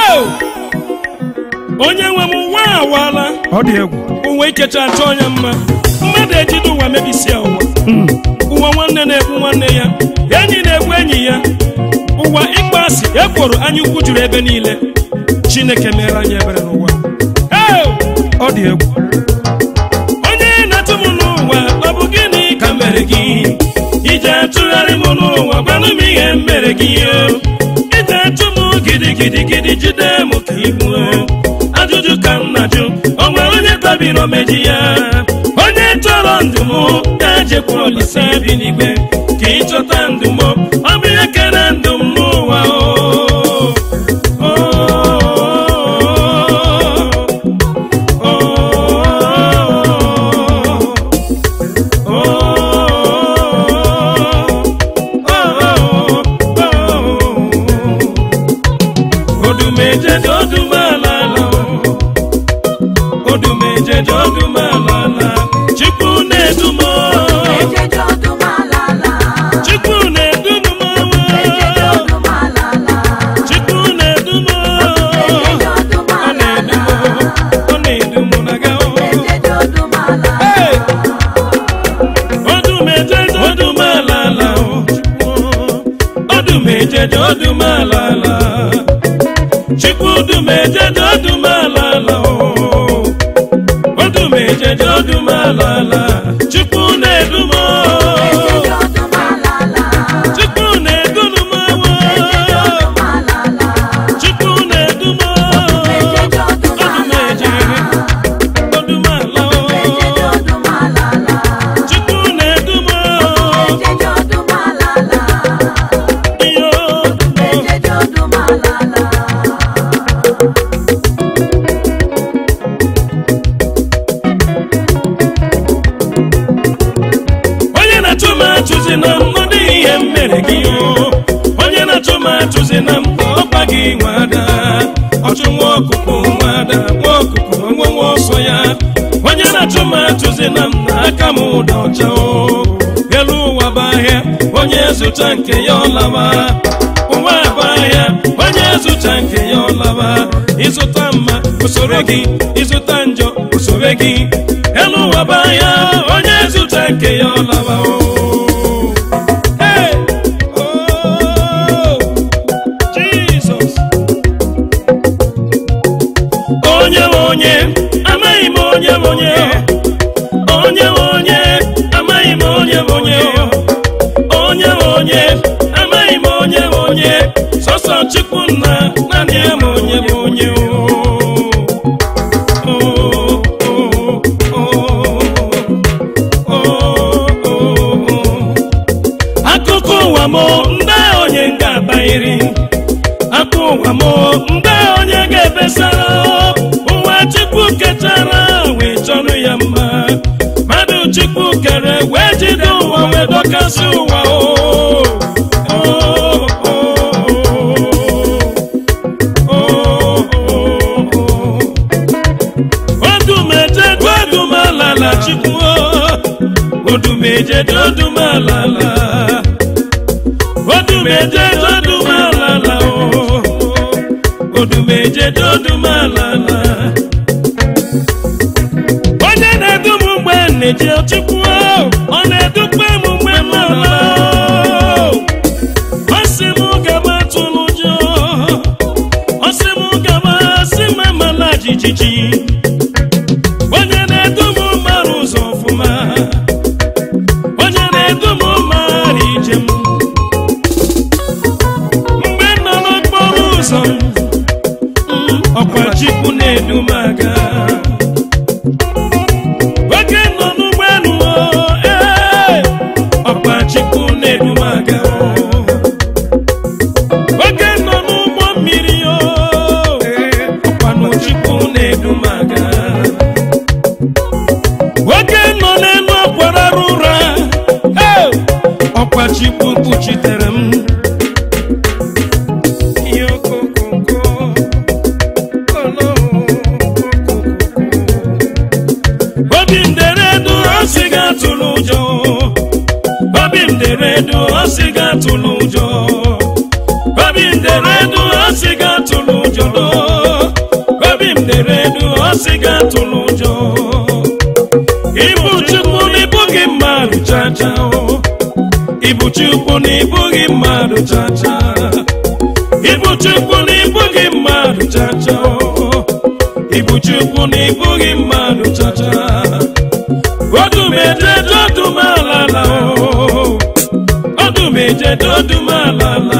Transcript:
Hey! onye nwe m ụwa awaala ọ dị egwu ụwa ikecha achọ onye mma mmadụ ejide ụwa mebisia ụwa ụwa nwanne na-egbu nwanne ya enyi na-egbu enyi ya ụwa ịkpọasị ekworo anya ukwu juru ebe niile chineke mere anyị ebere n'ụwa Hey! ọ dị egwu onye na-atụ m n'ụwa ọ bụ gịnị ka mere gị ije atụgharị m n'ụwa gwanụ m ihe mere gị ije atụ m gidigidigidi jide m ka igbuo ajụjụ ka m na-ajụ o nwere onye tabiri omeji ya onye chọrọ ndụ m ga-ejekwa olise bi n'igwe ka ịchọta ndụ m ọ bụ ihe kere ndụ m n'ụwa o o odumeje dị odumalala odumeje dị odumalala chukwu na-edumo chukwu na-edumo chukwu na-edumo ọ na-edumo ọ na-edumo na ga odumeje dị odumalala odumeje dị odumalala chukwu odumeje dị odumalala odumeje dị odumalala chukwu na-edumo chukwu na-edumo chukwu na-edumo odumeje odumala chukwu na-edumo iyo onye na-achụ m achụzi na m ọ dịghị ihe m mere gị o. onye na-achụ m achụzi na m ọkpa gị nwada ọchụ nwa ọkụkụ nwada nwa ọkụkụ nwa nwa ọsọ ya onye na-achụ m achụzi na m n'aka m ụda ọcha o elu ụwa bụ ahịa onye zụta nke ya ọlaba ụwa bụ ahịa onye zụta nke ya ọlaba ịzụta mma usoro gị ịzụta njọ usoro gị elu ụwa bụ ahịa onye zụta nke ya ọlaba o Hey! Oh! Jesus! onye nwe onye amaghị m onye nwe onye onye nwe onye amaghị m onye nwe onye onye nwe onye amaghị m onye nwe onye sọsọ chukwu nna naanị ya ma onye bụ onye o. O, o, o, o, o, o. akụkọ ụwa m ndị onye ga-abanyere akụ ụwa m ndị onye ga-ebesara ụwa chukwu kechara wee chọrọ ya mma mmadụ chukwu kere wee jide ụwa wee dọkasị ụwa o O, o, o, o, o. odumeje duodumalala chukwu o. odumeje duodumalala odumeje duodumalala o odumeje duodumalala onye na-edu m mgbe m na-eje chukwu o, ọ na-edukwa m mgbe m nala ọ sị m gaba tụrụ ụjọ ọ sị m gaba sị m amala jijiji onye na-edu m mara ụzọ ọfụma onye na-edu m mara ije m mgbe m nọ n'okporo ụzọ mm, ọkwa chukwu na-edu m aga oge m nọ n'ụgbọelu o, ee, ọkwa chukwu na-edu m aga oge m nọ n'ụgbọ mmiri o ee, ọkwa na chukwu na-edu m aga nwoke nọ n'elu ọkwara ụra ee, ọkwa chukwu kpuchitere m Ihe okokonko, olo, okoko. mmadụ chacha ịbụ chukwu na ịbụghị mmadụ chacha ịbụ chukwu na ịbụghị mmadụ chacha odumeje dodumala ọdụmeje dodumala